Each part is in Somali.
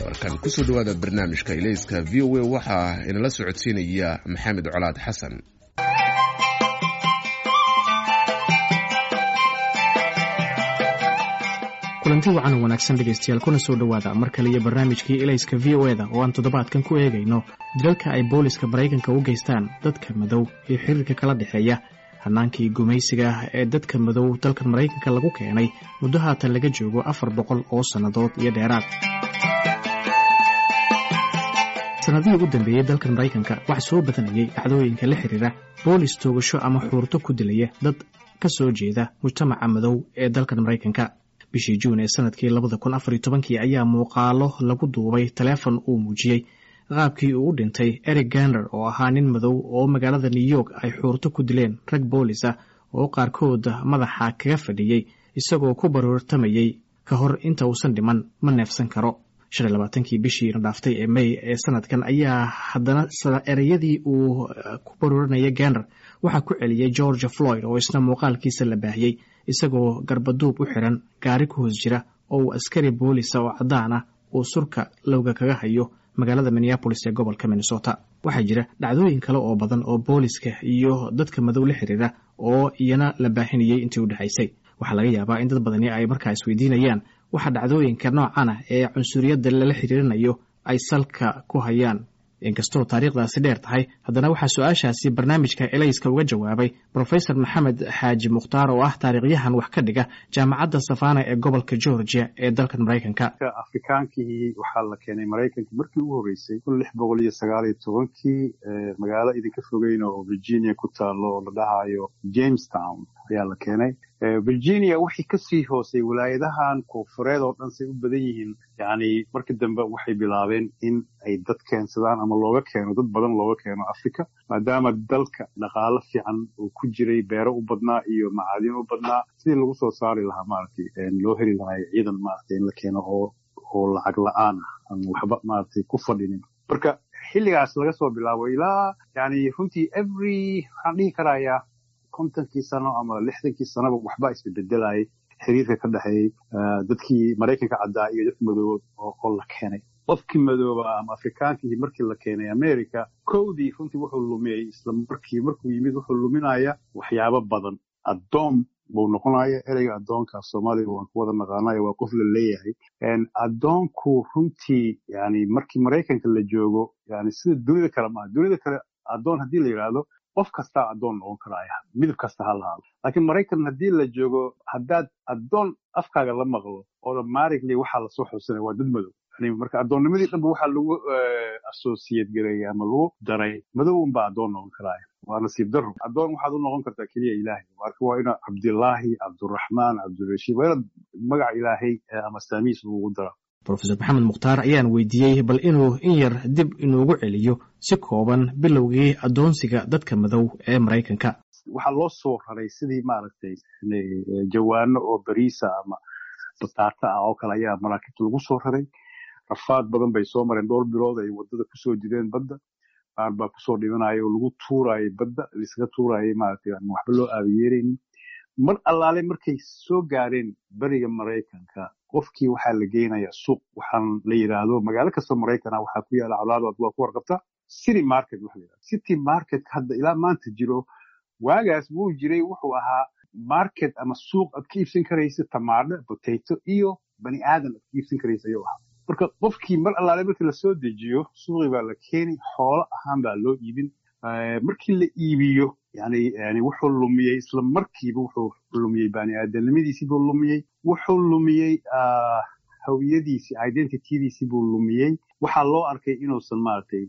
warkan kusoo dhawaada barnaamijka ilayska v o a waxaa inala socodsiinaya maxamed colaad xasan kulanti wacan oo wanaagsan dhegaystayaal kuna soo dhowaada mar kale iyo barnaamijkii ilayska v o eda oo aan toddobaadkan ku eegayno dilalka ay booliska maraykanka u geystaan dadka madow iyo xiriirka kala dhexeeya hannaankii gumaysiga ah ee dadka madow dalkan maraykanka lagu keenay muddo haatan laga joogo afar boqol oo sannadood iyo dheeraad sanadihii ugu dambeeyey dalkan maraykanka waxaa soo badanayay dhacdooyinka la xiriira boolis toogasho ama xuurto ku dilaya dad ka soo jeeda mujtamaca madow ee dalkan maraykanka bishii juun ee sanadkii labada kun afar iyo tobankii ayaa muuqaalo lagu duubay taleefon uu muujiyey qaabkii uu u dhintay eric gander oo ahaa nin madow oo magaalada new york ay xuurto ku dileen rag boolis ah oo qaarkood madaxa kaga fadhiyey isagoo ku baroortamayey ka hor inta uusan dhiman ma neefsan karo shan iyo labaatankii bishii na dhaaftay ee may ee sanadkan ayaa haddana ereyadii uu ku barooranaya gander waxaa ku celiyey george floyd oo isna muuqaalkiisa la baahiyey isagoo garbaduub u xiran gaari ku hoos jira oo uu askari boolisa oo caddaan ah uu surka lowga kaga hayo magaalada minneabolis ee gobolka minnesota waxaa jira dhacdooyin kale oo badan oo booliska iyo dadka madow la xiriira oo iyana la baahinayay intii u dhexaysay waxaa laga yaabaa in dad badani ay markaa isweydiinayaan waxa dhacdooyinka noocan ah ee cunsuriyadda lala xiriirinayo ay salka ku hayaan inkastoo taariikhdaasi dheer tahay haddana waxaa su-aashaasi barnaamijka elayska uga jawaabay brofesor maxamed xaaji mukhtaar oo ah taariikhyahan wax ka dhiga jaamacadda safana ee gobolka georgia ee dalkan maraykanka afrikaankii waxaa la keenay maraykanka markii ugu horreysay kun lix boqol iyo sagaal iyo tobankii magaalo idinka fogeyn oo virginia ku taalo oo la dhahayo jamestown ayaa la keenay virginia waxay kasii hoosay walaayadahan koonfureed oo dhan say u badan yihiin yani markii dambe waxay bilaabeen in ay dad keensadaan ama looga keeno dad badan looga keeno africa maadaama dalka dhaqaalo fiican uu ku jiray beero u badnaa iyo macaadin u badnaa sidii lagu soo saari lahaa maaragtay loo heli lahay ciidan maaragtay in la keeno oo oo lacag la-aan ah ama waxba maaragtay ku fadhinin marka xilligaas laga soo bilaabo ilaa yani runtii every waxaan dhihi karayaa kontonkii sano ama lixdankii sanoba waxbaa isbebedelayay xiriirka ka dhexeeyey dadkii maraykanka caddaa iyo dadka madoobood oo la keenay qofkii madooba ama afrikaankii markii la keenay america kowdii runtii wuxuu lumiyey isla markii markuu yimid wuxuu luminaya waxyaabo badan addoon buu noqonaya ereyga addoonka soomaaliga waan ku wada naqaanayo waa qof la leeyahay addoonku runtii yani markii maraykanka la joogo yani sida dunida kale maaha dunida kale addoon haddii la yidhaahdo qof kastaa addoon noqon karaya midab kasta ha lahaado laakiin maraykan haddii la joogo haddaad addoon afkaaga la maqlo automatically waxaa lasoo xusinaya waa dad madow yani marka addoonnimadii dhanba waxaa lagu associate gareeya ama lagu daray madow unbaa addoon noqon karaya waa nasiib daro addoon waxaad u noqon kartaa keliya ilaahay marka waa ina cabdillaahi cabduraxmaan cabdirashiid waa inaad magaca ilaahay ama saamiis lagu dara rofesor maxamed mukhtaar ayaan weydiiyey bal inuu in yar dib inuugu celiyo si kooban bilowgii addoonsiga dadka madow ee maraykanka waxaa loo soo raray sidii maaragtay jawaano oo bariisa ama bataata ah oo kale ayaa maraakiibta lagu soo raray rafaad badan bay soo mareen dhowr bilood ay wadada kusoo jireen badda qaar baa kusoo dhimanaya oo lagu tuurayay badda laiskaga tuurayay maaragtay waxba loo aabiyeeraynin mar allaale markay soo gaareen beriga maraykanka qofkii waxaa la geynayaa suuq waxaan la yidhaahdo magaalo kastoo maraykana waxaa ku yaala colaadaad waa ku warqabta city market waxa la yidhahdo city market hadda ilaa maanta jiro waagaas wuu jiray wuxuu ahaa market ama suuq aad ka iibsan karaysa tamaadho potato iyo bani aadan aad ka iibsan karaysa ayuu ahaa marka qofkii mar allaale markii lasoo dejiyo suuqii baa la keeni xoolo ahaan baa loo iibin markii la iibiyo yani yani wuxuu lumiyey isla markiiba wuxuu lumiyey bani aadamnimadiisii buu lumiyey wuxuu lumiyey hawiyadiisii identitydiisii buu lumiyey waxaa loo arkay inuusan maaragtay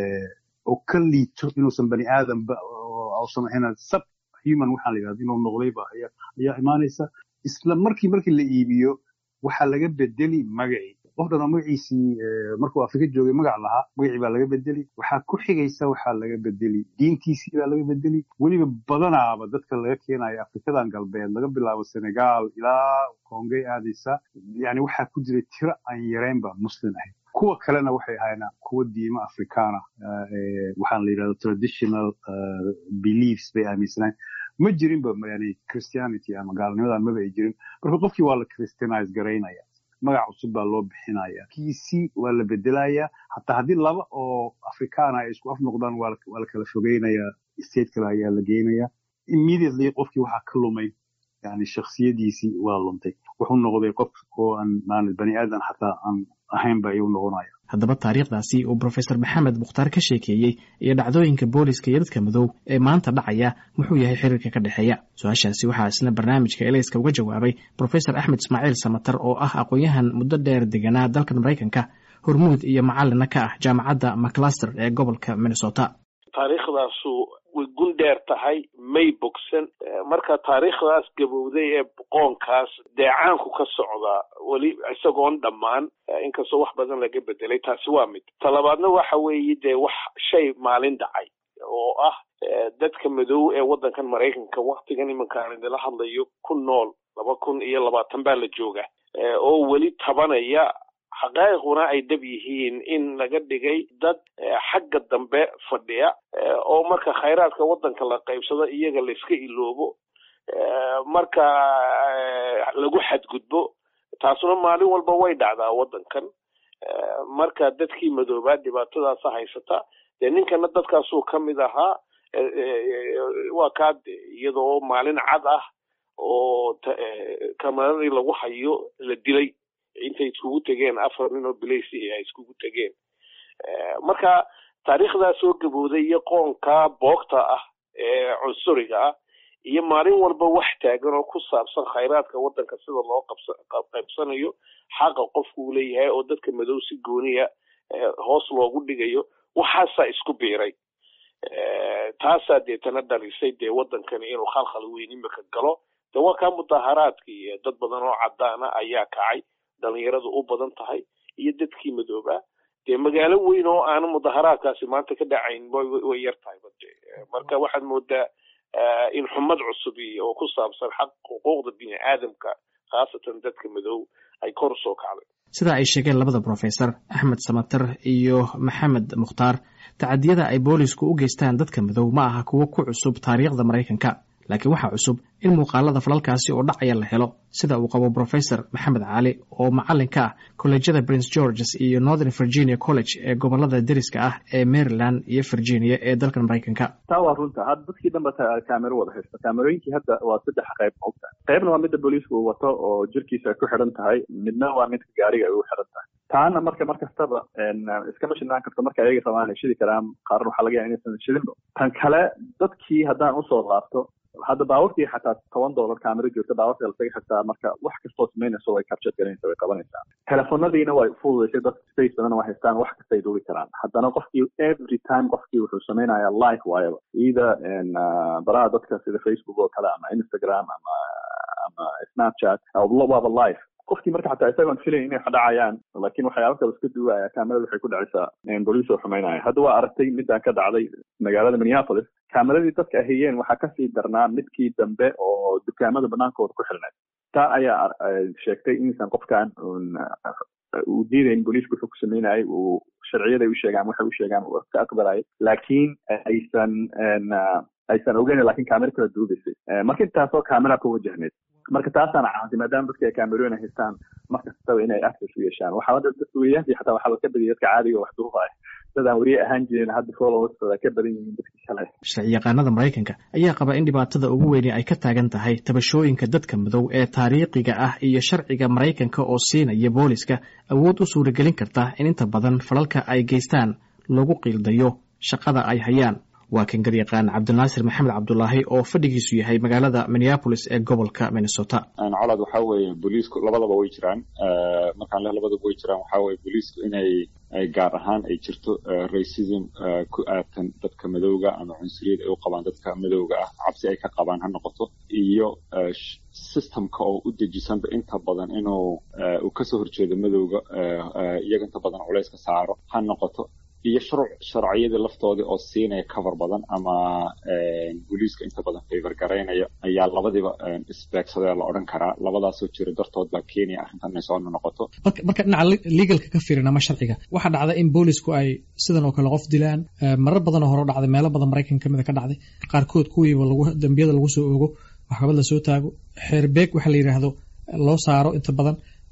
oo ka liito inuusan bani aadamba usan ahayn sub human waxaa la yidhahda inuu noqdayba ayaa imaanaysa isla markii markii la iibiyo waxaa laga bedeli magacii qof dhan oo magaciisii markuu afrika joogay magac lahaa magacii baa laga bedeli waxaa ku xigaysa waxaa laga bedeli diintiisii baa laga bedeli weliba badanaaba dadka laga keenayo afrikadan galbeed laga bilaabo senegal ilaa kongey aadaysa yani waxaa ku jiray tiro aan yareynba muslim ahayd kuwa kalena waxay ahayn kuwa diimo afrikaana waxaan la yidhahdo traditional beliefs bay aaminsanayn ma jirinba yani christianity ama gaalnimadan maba ay jirin marka qofkii waa la christianize garaynaya magac cusub baa loo bixinaya kiisi waa la bedelayaa hataa haddii laba oo afrikaana ay isku af noqdaan waa la kala fogeynayaa state kale ayaa la geenaya immediately qofkii waxaa ka lumay yani shaksiyadiisii waa luntay wuxuu noqday qof oo aan maana bani aadan xataa aan ahayn ba ayuu noqonaya haddaba taariikhdaasi uu brofesor maxamed mukhtaar ka sheekeeyey iyo dhacdooyinka booliska iyo dadka madow ee maanta dhacaya muxuu yahay xiriirka ka dhexeeya su-aashaasi waxaa isna barnaamijka elayska uga jawaabay brofesor axmed ismaaciil samatar oo ah aqoon-yahan muddo dheer deganaa dalkan maraykanka hormuud iyo macalina ka ah jaamacadda maclaster ee gobolka minnesota taariikhdaasu way gun dheer tahay may bogsan marka taariikhdaas gabowday ee boqoonkaas deecaanku ka socdaa weli isagoon dhammaan inkastoo wax badan laga bedelay taasi waa mid talabaadna waxa weeye dee wax shay maalin dhacay oo ah dadka madow ee waddankan maraykanka waktigan iminkaan idila hadlayo ku nool laba kun iyo labaatan baa la jooga oo weli tabanaya xaqaa'iquna ay dab yihiin in laga dhigay dad xagga dambe fadhiya oo marka khayraadka waddanka la qaybsado iyaga la iska iloobo marka lagu xadgudbo taasuna maalin walba way dhacdaa waddankan marka dadkii madoobaa dhibaatadaasa haysata dee ninkana dadkaasuu ka mid ahaa waa kaa iyadoo maalin cad ah oo kamaradii lagu hayo la dilay intay iskugu tegeen afar nin oo bilaysi ay iskugu tegeen marka taariikhdaa soo gabooday iyo qoonkaa boogta ah ee cunsuriga ah iyo maalin walba wax taagan oo ku saabsan khayraadka waddanka sida loo qaybsanayo xaqa qofku uu leeyahay oo dadka madow si gooniya hoos loogu dhigayo waxaasaa isku biiray taasaa deetana dhalisay dee waddankani inuu khalkhal weyn imika galo de waa kaa mudaharaadkii dad badan oo caddaana ayaa kacay dhalinyaradu u badan tahay iyo dadkii madoobaa dee magaalo weyn oo aana mudaharaadkaasi maanta ka dhacayn way yar tahay bade marka waxaad moodaa in xumad cusubi oo ku saabsan xaq xuquuqda bini aadamka khaasatan dadka madow ay kor usoo kacday sida ay sheegeen labada brofesor axmed samatar iyo maxamed mukhtaar tacadiyada ay boolisku u geystaan dadka madow ma aha kuwo ku cusub taariikhda maraykanka laakiin waxaa cusub in muuqaalada falalkaasi oo dhacaya la helo sida uu qabo brofesor maxamed cali oo macalin ka ah kolleejyada prince georges iyo northern virginia college ee gobolada deriska ah ee maryland iyo virginia ee dalkan maraykanka taa waa runta hadda dadkii dhanba kaamero wada haysta kaamerooyinkii hadda waa saddex qayb mogta qaybna waa midda booliisku uu wato oo jirkiisa ay ku xidhan tahay midna waa midka gaariga ay ugu xidhan tahay taana marka mar kastaba iskama shidnaan karto marka ayaga rabaan ay shidi karaan qaarna waxaa laga yaha inaysan shidinba tan kale dadkii haddaan usoo laabto hadda baawartii xataa toban dollar kaamero joogta baawarta lasaga xirtaa marka wax kastoo samaynayso way capture garanaysa way qabanaysaa telefonadiina way fududaysay dadka space badan waa haystaan wax kastay duuli karaan haddana qofkii every time qofkii wuxuu samaynayaa live waayaba either baraha dadka sida facebook oo kale ama instagram ama ama snapchat waaba live qofkii marka xataa isagoon filayn inay dhacayaan laakiin waxyaaba kale iska duwaya kaamerada waxay ku dhacaysaa boliis oo xumaynaya hadda waa aragtay midaan ka dhacday magaalada minneapolis kaameradii dadka ahayeen waxaa kasii darnaa midkii dambe oo dukaamada banaankooda ku xilnayd taa ayaa sheegtay inaysan qofkan uu diidayn booliisku wuxuu ku sameynayay uu sharciyaday u sheegaan waxay u sheegaan uu ka aqbalayay laakiin aysan aysan ogeyn lakin kaamera kala duubaysay marka intaasoo kaamera ku wajahneyd marka taasaana caawantay maadaama dadka ay kaamerooyin ay haystaan mar kastaba inay access u yeeshaan waxaa dadka weriyahankii xataa waxaa ka badiyay dadka caadiga wax duubaya dadaan weriye ahaan jirin hadda followers ka badan yihiin dadkii shalay sharci yaqaanada maraykanka ayaa qaba in dhibaatada ugu weyni ay ka taagan tahay tabashooyinka dadka madow ee taariikhiga ah iyo sharciga maraykanka oo siinaya booliska awood u suuragelin karta in inta badan falalka ay geystaan lagu qiildayo shaqada ay hayaan waa kan garyaqaan cabdinaasir maxamed cabdulaahi oo fadhigiisu yahay magaalada minneapolis ee gobolka minnesota colad waxaa weeye booliisku labadaba way jiraan markaan leh labadaba way jiraan waxaa weye booliisku inay gaar ahaan ay jirto racism ku aadkan dadka madowga ama cunsuriyad ay u qabaan dadka madowga ah cabsi ay ka qabaan ha noqoto iyo systemka oo u dejisanba inta badan inuu uu kasoo horjeedo madowga iyaga inta badan culayska saaro ha noqoto iyo shuruuc sharciyadii laftoodii oo siinaya cover badan ama booliiska inta badan favor garaynaya ayaa labadiiba isbeegsadee la odhan karaa labadaasoo jira dartood baa kenya arrintan inay soo noqoto marka dhinaca legalka ka fiirin ama sharciga waxaa dhacda in boolisku ay sidan oo kale qof dilaan marar badanoo hore dhacday meelo badan maraykanka kamida ka dhacday qaarkood kuwiiba dambiyada lagu soo oogo maxkamad la soo taago xeerbeeg waxa la yidhaahdo loo saaro inta badan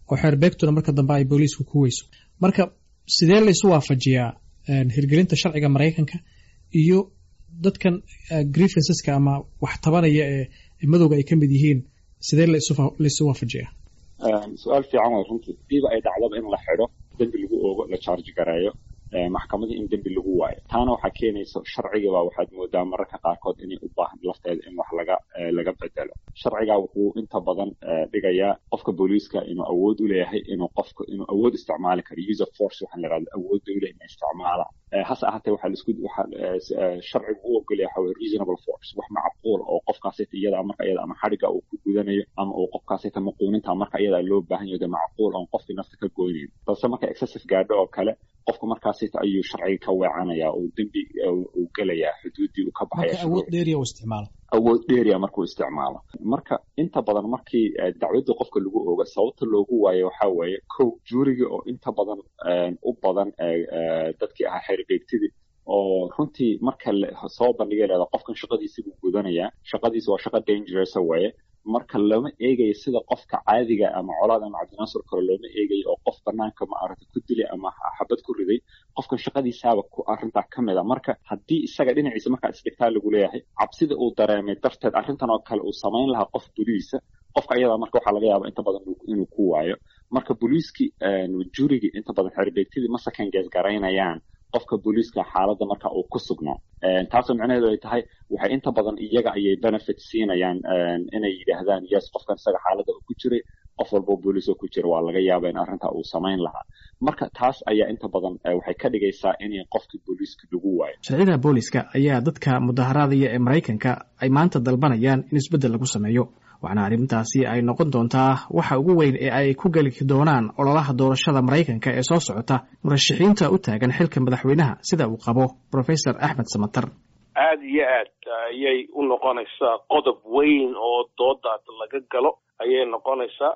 oo xeerbeegtuna marka dambe ay booliisku ku weyso marka sidee laysu waafajiyaa hirgelinta sharciga maraykanka iyo dadkan grievanceska ama wax tabanaya ee madowga ay ka mid yihiin sidee laysu waafajiyaa su-aal fiican way runtii hadiiba ay dhacdaba in la xidho dembi lagu oogo la charge gareeyo maxkamadii in dembi lagu waayo taana waxaa keenaysa sharcigiiba waxaad moodaa mararka qaarkood inay u baahan lafteeda in wax laga laga bedelo sharcigaa wuxuu inta badan dhigayaa qofka booliiska inuu awood u leeyahay inuu qofka inuu awood isticmaali karo user force waxaan la yidhahda awood dowla inay isticmaalaan hase ahaatee waxaa laisku waxaa sharcigu u ogolaya waxa weye reasonable force wax macquul oo qofkaasita iyada marka iyada ama xadhiga uu ku gudanayo ama uu qofkaasita maquuninta marka iyada loo baahan yaho de macquul oon qofkii nafta ka goynayn balse marka excessive gaadho oo kale qofka markaasita ayuu sharciga ka weecanaya uu dembi uu gelayaa xuduuddii uu ka baxaya awood dheeriya uu isticmaalo awood dheeriya markuu isticmaalo marka inta badan markii dacwadda qofka lagu ooga sababta loogu waayo waxaa weeye kow juuriga oo inta badan u badan dadkii ahaa xeerbeegtidii oo runtii marka soo bandhigay leeda qofkan shaqadiisi buu gudanayaa shaqadiisi waa shaqo dangerous weeye marka lama eegayo sida qofka caadiga ama colaad ama cabdinaasur kale looma eegayo oo qof banaanka ma aragta ku dilay ama xabad ku riday qofkan shaqadiisaaba ku arrintaa ka mid a marka haddii isaga dhinaciisa markaa isdhigtaa lagu leeyahay cabsida uu dareemay darteed arrintan oo kale uu samayn lahaa qof boliisa qofka ayadaa marka waxaa laga yaaba inta badan inuu ku waayo marka booliiskii jurigii inta badan xerbeegtidii ma second guess garaynayaan qofka booliiska xaaladda marka uu ku sugnaa taasoo micnaheedu ay tahay waxay inta badan iyaga ayay benefit siinayaan inay yidhaahdaan yes qofkan isaga xaaladda uu ku jiray qof walbo booliis oo ku jira waa laga yaaba in arrinta uu samayn lahaa marka taas ayaa inta badan waxay ka dhigaysaa in qofkii booliiska lagu waayo sharciyada booliiska ayaa dadka mudaharaadaya ee maraykanka ay maanta dalbanayaan in isbeddel lagu sameeyo waxaana arrintaasi ay noqon doontaa waxa ugu weyn ee ay ku geli doonaan ololaha doorashada maraykanka ee soo socota murashaxiinta u taagan xilka madaxweynaha sida uu qabo professor axmed samatar aada iyo aad ayay u noqonaysaa qodob weyn oo doodaad laga galo ayay noqonaysaa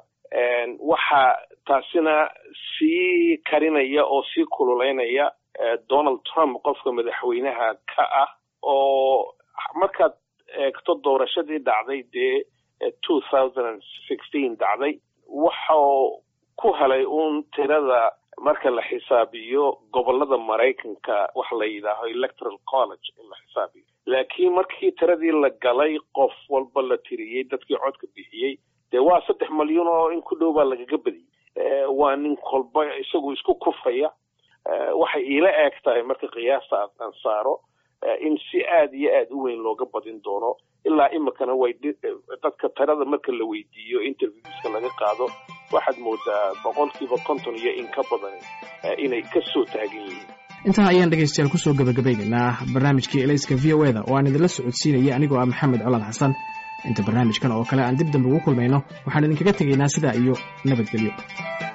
waxaa taasina sii karinaya oo sii kululeynaya donald trump qofka madaxweynaha ka ah oo markaad eegto doorashadii dhacday dee two thousand and sixteen dhacday waxau ku helay uun tirada marka la xisaabiyo gobolada maraykanka waxa la yidhaaho electoral college in la xisaabiyo laakiin markii tiradii la galay qof walba la tiriyey dadkii codka bixiyey dee waa saddex malyan oo in ku dhow baa lagaga badiyey waa nin kolba isagu isku kufaya waxay iila eeg tahay marka qiyaasta aan saaro in si aada iyo aada u weyn looga badin doono ilaa imikana way dadka tirada marka la weydiiyo interviewska laga qaado waxaad moodaa boqolkiiba konton iyo in ka badan inay ka soo taagan yihiin intaa ayaan dhegaystayaal kusoo gabagabeynaynaa barnaamijkii elayska v o eda oo aan idinla socodsiinaya anigoo ah maxamed colaad xasan inta barnaamijkan oo kale aan dib dambe ugu kulmayno waxaan idinkaga tegaynaa sidaa iyo nabadgelyo